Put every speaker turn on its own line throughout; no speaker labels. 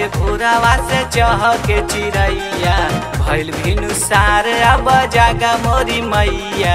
भोरावा से चह के चिड़ैया भैल भिनु सार अब जागा मोरी मैया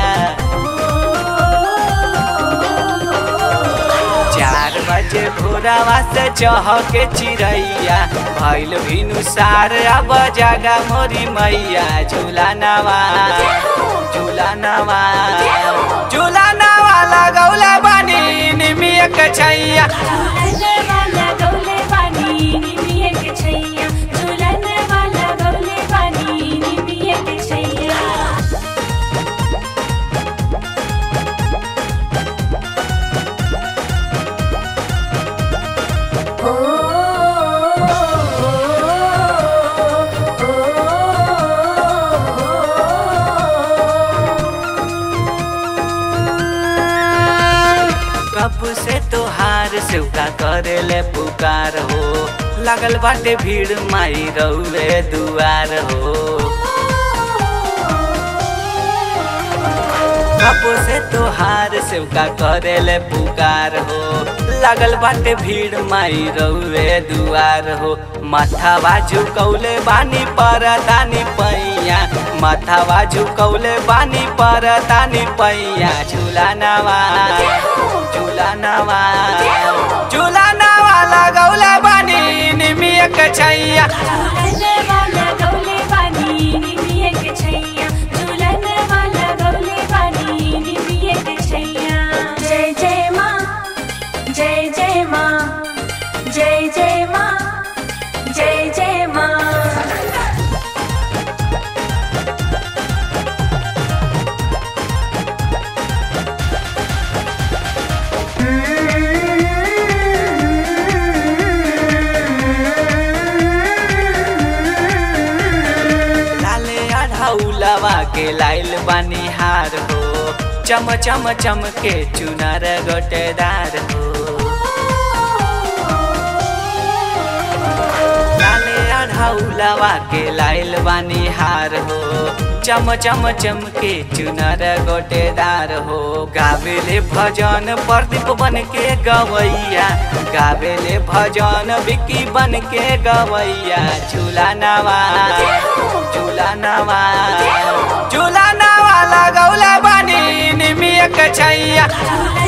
चार बजे भोरावा से चह के चिड़ैया भैल भिनु सार अब जागा मोरी मैया झूला नवा झूला नवा झूला नवा लगौला बानी निमिया के छैया
झूलन वाला गौले बानी निमिये के छैया झूलन वाला गौले बानी निमिये के छैया
कब से तोहार सेवका करेले पुकार हो लगल बाटे भीड़ माई रउए दुआर हो कब से तोहार सेवका करेले पुकार हो लगल बाटे भीड़ माई रउए दुआर हो माथावा झुकौले बानी पर तानी पैया माथावा झुकौले बानी पर तानी पैया झूला नवा झूला नवा झूला नवा लगौला बानी निमिया के छैया
झूलन वाला गौले बानी निमिये के छैया झूलन वाला गौले बानी निमिये के छैया जय जय माँ जय जय माँ जय जय माँ जय जय माँ
लाले अढ़ौलवा के लाइल बानी हार हो चम चम चम के चुनर गोटेदार हो लाले अढ़ौलवा के लाइल बानी हार हो चम चम चम के चुनर गोटेदार हो गावेले भजन प्रदीप बन के गवैया गावेले भजन विकी बन के गवैया झूला नवा झूला नवा झूला नवा लगौला बानी निमिया के छैया
झूलन